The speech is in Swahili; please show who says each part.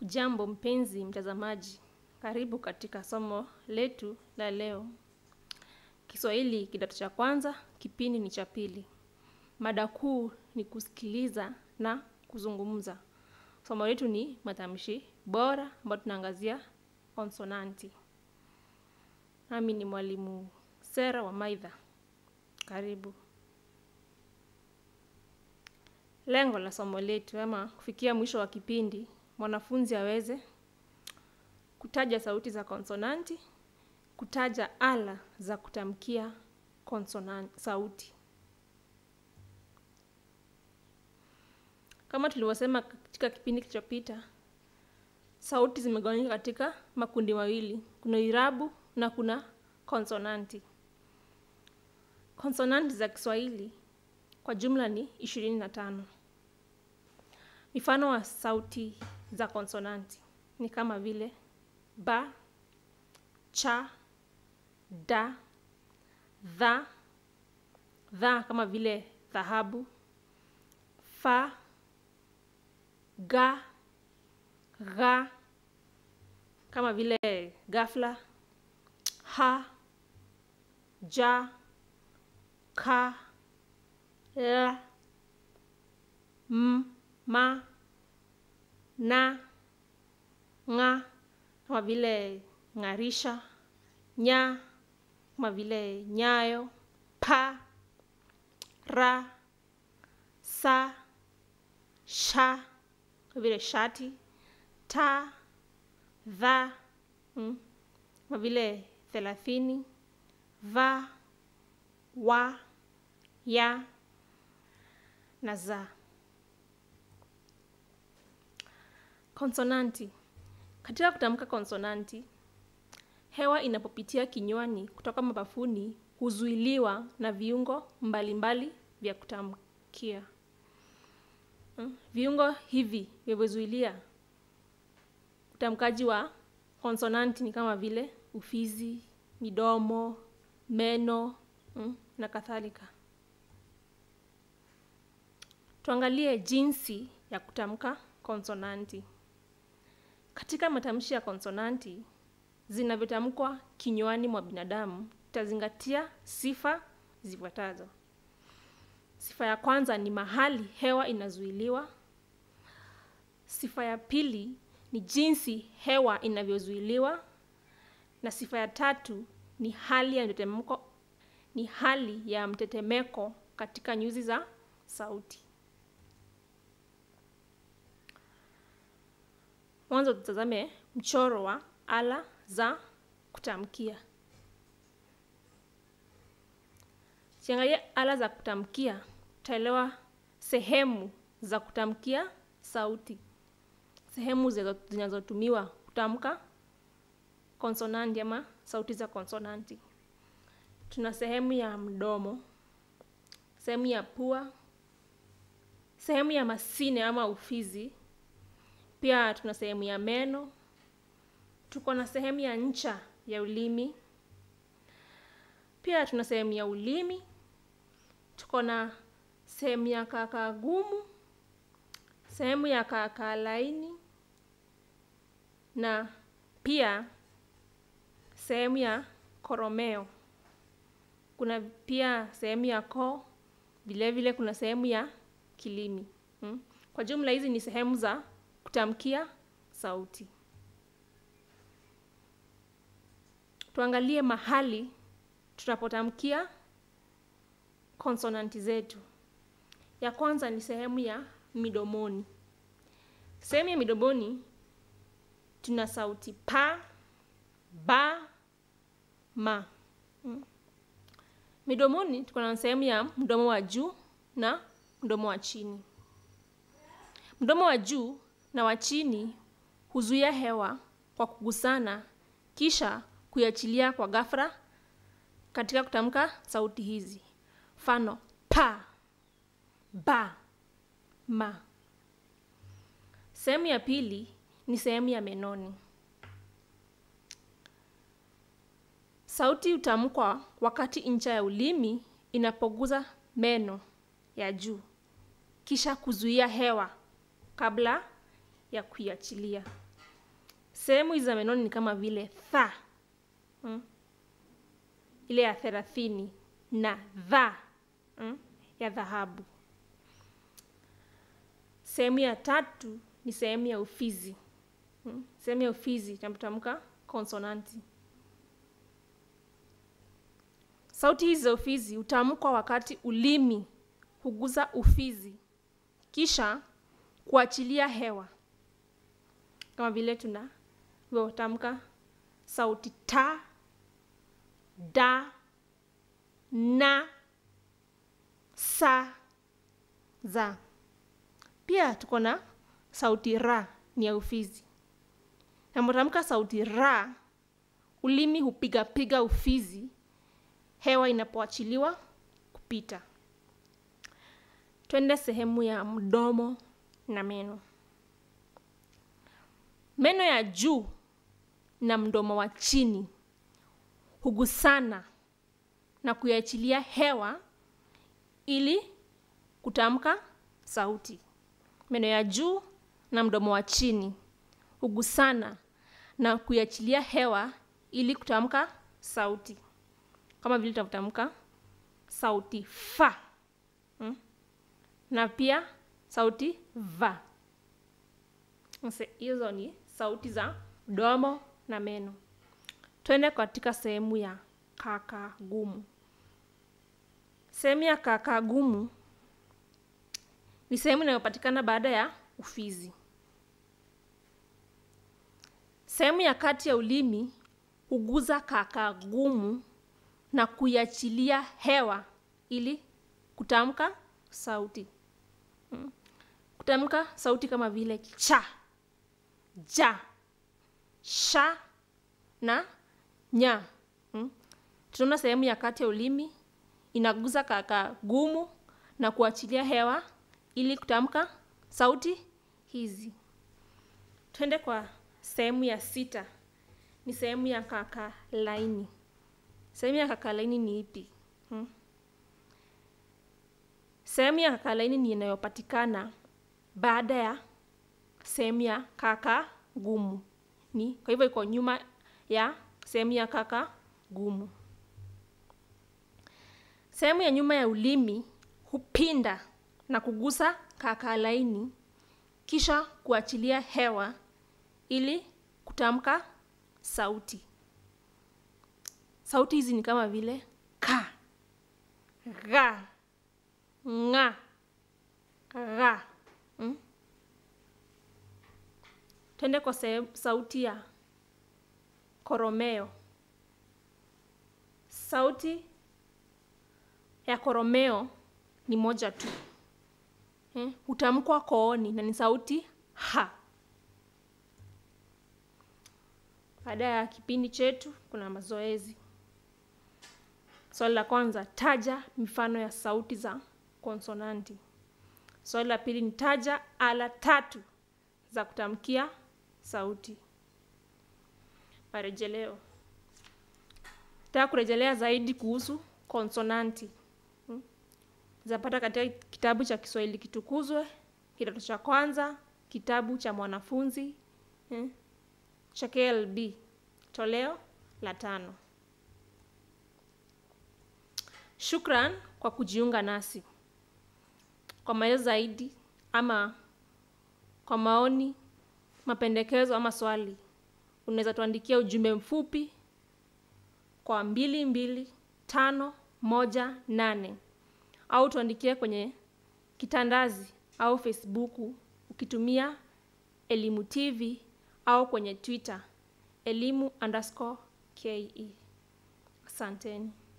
Speaker 1: Jambo mpenzi mtazamaji, karibu katika somo letu la leo. Kiswahili kidato cha kwanza, kipindi ni cha pili. Mada kuu ni kusikiliza na kuzungumza. Somo letu ni matamshi bora, ambayo tunaangazia konsonanti. Nami ni mwalimu Sera wa Maitha. Karibu. Lengo la somo letu ama kufikia mwisho wa kipindi, mwanafunzi aweze kutaja sauti za konsonanti, kutaja ala za kutamkia konsonanti, sauti. Kama tulivyosema katika kipindi kilichopita, sauti zimegawanyika katika makundi mawili, kuna irabu na kuna konsonanti. Konsonanti za Kiswahili kwa jumla ni ishirini na tano. Mifano wa sauti za konsonanti ni kama vile ba, cha, da, dha, dha kama vile dhahabu, fa, ga, gha kama vile ghafla, ha, ja, ka, la, m, ma, na, nga kama vile ng'arisha, nya kama vile nyayo, pa, ra, sa, sha kama vile shati, ta, dha mm, kama vile thelathini, va, wa, ya na za. Konsonanti. Katika kutamka konsonanti, hewa inapopitia kinywani kutoka mapafuni huzuiliwa na viungo mbalimbali mbali vya kutamkia. Hmm, Viungo hivi vinavyozuilia utamkaji wa konsonanti ni kama vile ufizi, midomo, meno hmm, na kadhalika. Tuangalie jinsi ya kutamka konsonanti. Katika matamshi ya konsonanti zinavyotamkwa kinywani mwa binadamu, tutazingatia sifa zifuatazo. Sifa ya kwanza ni mahali hewa inazuiliwa. Sifa ya pili ni jinsi hewa inavyozuiliwa, na sifa ya tatu ni hali ya mtetemeko, ni hali ya mtetemeko katika nyuzi za sauti. Mwanzo tutazame mchoro wa ala za kutamkia. Ukiangalia ala za kutamkia, utaelewa sehemu za kutamkia sauti, sehemu zinazotumiwa kutamka konsonanti ama sauti za konsonanti. Tuna sehemu ya mdomo, sehemu ya pua, sehemu ya masine ama ufizi pia tuna sehemu ya meno, tuko na sehemu ya ncha ya ulimi, pia tuna sehemu ya ulimi, tuko na sehemu ya kaakaa gumu, sehemu ya kaakaa laini na pia sehemu ya koromeo. Kuna pia sehemu ya koo, vilevile kuna sehemu ya kilimi. Hmm. Kwa jumla hizi ni sehemu za kutamkia sauti. Tuangalie mahali tunapotamkia konsonanti zetu. Ya kwanza ni sehemu ya midomoni. Sehemu ya midomoni tuna sauti pa, ba, ma. Hmm. Midomoni tuko na sehemu ya mdomo wa juu na mdomo wa chini. Mdomo wa juu na wa chini huzuia hewa kwa kugusana kisha kuiachilia kwa ghafla katika kutamka sauti hizi. Mfano pa, ba, ma. Sehemu ya pili ni sehemu ya menoni. Sauti hutamkwa wakati ncha ya ulimi inapoguza meno ya juu kisha kuzuia hewa kabla ya kuiachilia. sehemu hizi za menoni ni kama vile tha mm? ile ya thelathini na dha mm? ya dhahabu sehemu ya tatu ni sehemu ya ufizi mm? sehemu ya ufizi tunapotamka konsonanti sauti hizi za ufizi hutamkwa wakati ulimi huguza ufizi kisha kuachilia hewa kama vile tunavyotamka sauti ta da na sa za pia tuko na sauti ra ni ya ufizi napotamka sauti ra ulimi hupigapiga ufizi hewa inapoachiliwa kupita twende sehemu ya mdomo na meno meno ya juu na mdomo wa chini hugusana na kuiachilia hewa ili kutamka sauti meno ya juu na mdomo wa chini hugusana na kuiachilia hewa ili kutamka sauti kama vile tunavyotamka sauti fa hmm? na pia sauti va hizo ni sauti za mdomo na meno twende katika sehemu ya kaka gumu sehemu ya kaka gumu ni sehemu inayopatikana baada ya ufizi sehemu ya kati ya ulimi huguza kaka gumu na kuiachilia hewa ili kutamka sauti hmm. kutamka sauti kama vile cha ja sha na nya hmm. tunaona sehemu ya kati ya ulimi inaguza kaka gumu na kuachilia hewa ili kutamka sauti hizi twende kwa sehemu ya sita ni sehemu ya kaka laini sehemu ya kaka laini ni ipi hmm? sehemu ya kaka laini ni inayopatikana baada ya sehemu ya kaka gumu ni kwa hivyo iko nyuma ya sehemu ya kaka gumu sehemu ya nyuma ya ulimi hupinda na kugusa kaka laini kisha kuachilia hewa ili kutamka sauti sauti hizi ni kama vile ka gha nga gha hmm? twende kwa se- sauti ya koromeo sauti ya koromeo ni moja tu eh, hutamkwa kooni na ni sauti ha baada ya kipindi chetu kuna mazoezi swali la kwanza taja mifano ya sauti za konsonanti swali la pili ni taja ala tatu za kutamkia sauti marejeleo taka kurejelea zaidi kuhusu konsonanti hmm? zapata katika kitabu cha kiswahili kitukuzwe kidato cha kwanza kitabu cha mwanafunzi hmm? cha klb toleo la tano shukran kwa kujiunga nasi kwa maelezo zaidi ama kwa maoni mapendekezo ama swali unaweza tuandikia ujumbe mfupi kwa mbili mbili tano moja nane au tuandikie kwenye kitandazi au facebooku ukitumia elimu tv au kwenye twitter elimu underscore ke asanteni